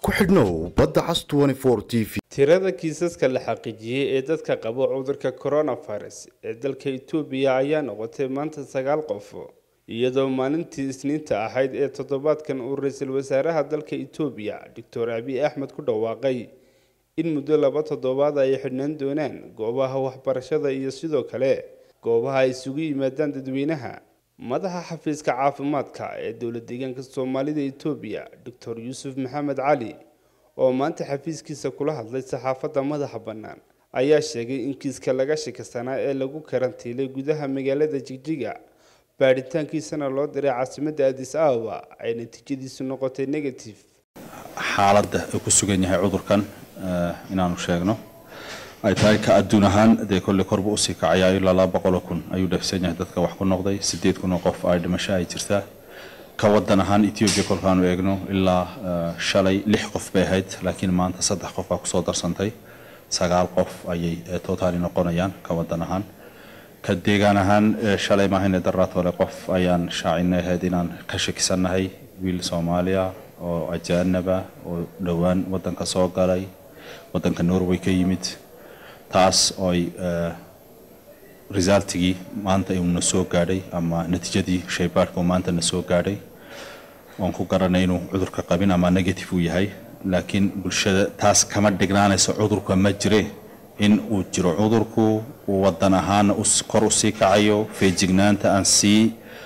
ku xidhnow badda cas t v tirada kiisaska la xaqiijiyey ee dadka qaba cudurka coronavirus ee dalka itoobiya ayaa noqotay maanta sagaal qof iyadoo maalintii isniinta ahayd ee toddobaadkan uu ra-iisul wasaaraha dalka itoobiya doctor abiy axmed ku dhawaaqay in muddo laba toddobaad ay xidhnaan doonaan goobaha waxbarashada iyo sidoo kale goobaha ay isugu yimaadaan dadweynaha madaxa xafiiska caafimaadka ee dowla deegaanka soomaalida itoobiya doctor yuusuf maxamed cali oo maanta xafiiskiisa kula hadlay saxaafadda madaxa bannaan ayaa sheegay in kiiska laga shikasanaa ee lagu karantiilay gudaha magaalada jigjiga baadhitaankiisana loo diray caasimadda adis ababa ay natiijadiisu noqotay negative xaaladda uu ku sugan yahay cudurkan inaanu sheegno ay tahay ka adduun ahaan dee kolley korba usii kacayaa ilaa laba boqoloo kun ayuu dhafsan yahay dadka wax ku noqday sideed kun oo qof ay dhimasho ay jirtaa ka wadan ahaan etoobiya kolkaanu eegno ilaa shalay lix qof bay ahayd laakiin maanta saddex qof baa kusoo darsantay sagaal qof ayay totaali noqonayaan ka wadan ahaan ka deegaan ahaan shalay maahine daraatole qof ayaan shaacinay ahayd inaan ka shakisannahay wiil soomaaliya oo ajaanaba oo dhowaan wadanka soo galay wadanka norway ka yimid taas ooy resultigii maanta uu na soo gaadhay ama natiijadii shaybaadhka uu maanta na soo gaadhay waan ku garanay inuu cudurka qabin ama negative uu yahay laakiin bulshada taas kama dhignaanayso cudurka ma jire in uu jiro cudurku uu wadan ahaana kor usii kacayo feejignaanta aan sii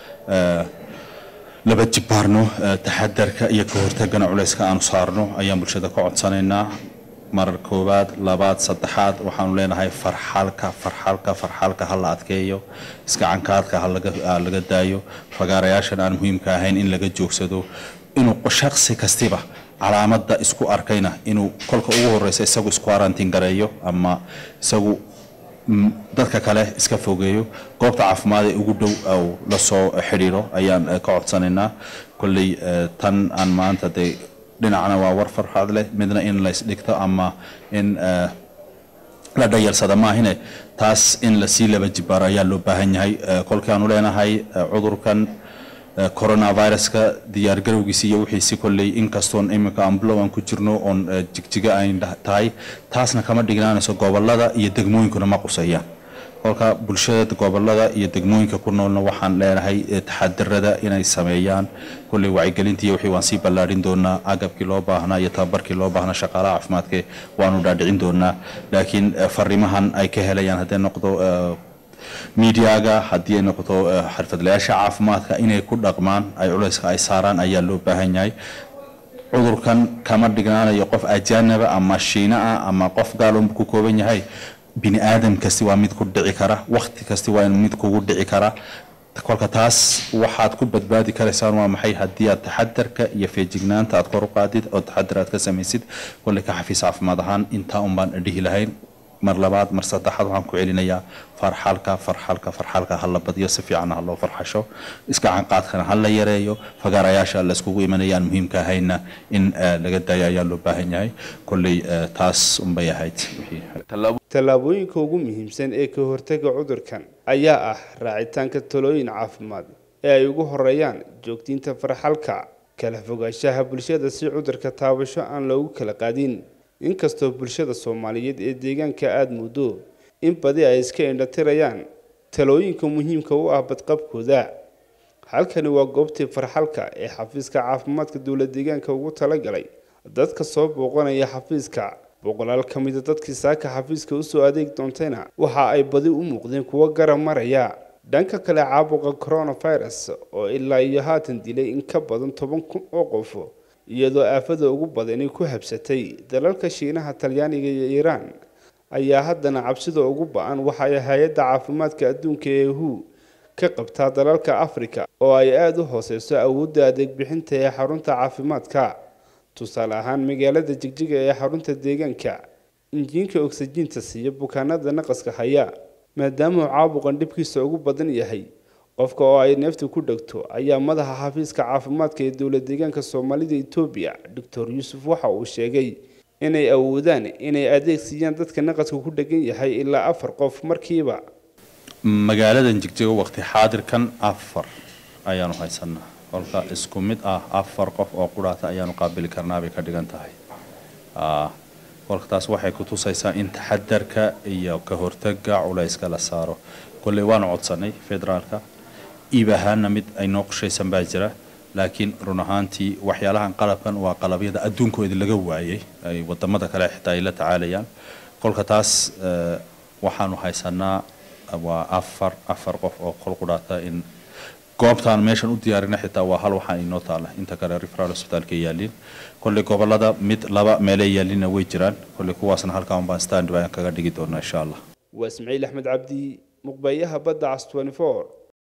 laba jibaarno taxadarka iyo ka hortagana culayska aanu saarno ayaan bulshada ka codsanaynaa marar koowaad labaad saddexaad waxaanu leenahay farxalka farxalka farxalka ha la adkeeyo iskacankaadka ha laga daayo fagaarayaashan aan muhiimka ahayn in laga joogsado inuu shaksi kastiba calaamadda isku arkayna inuu kolka ugu horeysa isagu isku arantiin gareeyo ama isagu dadka kale iska fogeeyo goobta caafimaad ee ugu dhow au la soo xidhiiro ayaan ka codsanaynaa kolley tan aan maanta dee dhinacna waa war farxaad leh midna in laysdhigto ama in la dhayalsada maahine taas in lasii laba jibaaro ayaa loo baahan yahay kolkaanu leenahay cudurkan coronaviruska diyaargarowgiisi iyo wixiisi kolley inkastoon iminka amblow aan ku jirno oon jigjiga ay tahay taasna kama dhignaanayso gobolada iyo degmooyinkuna ma qusayaan kolka bulshada gobolada iyo degmooyinka ku noolna waxaan leenahay taxadirada inay sameeyaan kolley wacyigelintii wixii waan sii ballaadhin doonaa agabkii loo baahnaa iyo tababarkii loo baahnaa shaqaalaha caafimaadka waanu dhaadhicin doonaa laakiin fariimahan ay ka helayaan hadday noqdo miidiyaga haddii ay noqoto xirfadlayaasha caafimaadka inay ku dhaqmaan ay culayska ay saaraan ayaa loo baahan yahay cudurkan kama dhignaanayo qof ajaanaba ama shiina ah ama qof gaalon ku kooban yahay bini aadam kasti waa mid ku dhici kara wakti kasti waa mid kugu dhici kara kolka taas waxaad ku badbaadi karaysaan waa maxay haddii aad taxadarka iyo feejignaanta aad kor u qaadid oo taxadar aad ka samaysid kolley ka xafiis caafimaad ahaan intaa un baan dhihi lahayn mar labaad mar saddexaad waxaan ku celinayaa farxalka farxalka farxalka ha la badiyo si fiican ha loo farxasho iska canqaadkana ha la yareeyo fagaarayaasha la iskugu imanayaan muhiimka ahayna in laga daayo ayaa loo baahan yahay kolley taas unbay ahayd tallaabooyinka ugu muhiimsan ee ka hortaga cudurkan ayaa ah raacitaanka talooyin caafimaad ee ay ugu horeeyaan joogtiinta farxalka kala fogaanshaha bulshada si cudurka taabasho aan loogu kala qaadin inkastoo bulshada soomaaliyeed ee deegaanka aada muddo in badi ay iska indhatirayaan talooyinka muhiimka u ah badqabkooda halkani waa goobtii farxalka ee xafiiska caafimaadka dowla deegaanka ugu talagalay dadka soo booqanaya xafiiska boqolaal ka mida dadkii saaka xafiiska usoo adeeg doontayna waxa ay badi u muuqdeen kuwo garab maraya dhanka kale caabuqa coronavirus oo ilaa iyo haatan dilay in ka badan toban kun oo qof iyadoo aafada ugu badani ku habsatay dalalka shiinaha talyaaniga iyo iiraan ayaa haddana cabsida ugu ba-an waxa ay hay-adda caafimaadka adduunka ee hu ka qabtaa dalalka afrika oo ay aada u hooseyso awoodda adeeg bixinta ee xarunta caafimaadka tusaale ahaan magaalada jigjiga ee xarunta deegaanka injiinka ogsajiinta siiya bukaanada naqaska haya maadaama uu caabuqan dhibkiisa ugu badan yahay qofka oo ay neefta ku dhegto ayaa madaxa xafiiska caafimaadka ee dowla deegaanka soomaalida etoobiya doctor yuusuf waxa uu sheegay inay awoodaan inay adeeg siiyaan dadka naqaska ku dhegan yahay ilaa afar qof markiiba magaaladan jigjiga waqti xaadirkan afar ayaanu haysanaa kolka isku mid ah afar qof oo quraata ayaanu qaabili karnaa bay ka dhigan tahay kolka taas waxay ku tusaysaa in taxadarka iyo ka hortaga culayska la saaro kolley waanu codsanay federaalka iib ahaana mid ay noo qoshaysan baa jira laakiin run ahaantii waxyaalahan qalabkan waa qalabyada adduunkooda laga waayay ay wadamada kale xitaa ay la tacaalayaan kolka taas waxaanu haysanaa waa afar afar qof oo qol qudhaata in goobtaan meeshan u diyaarina xitaa waa hal waxaa inoo taala inta kale referal hospitaalka yaaliin kolley gobolada mid laba meelay yaalina way jiraan kolley kuwaasna halkaan baan stand baan kaga dhigi doonaa insha allah waa ismaciil axmed cabdi muqbayaha badda cas 24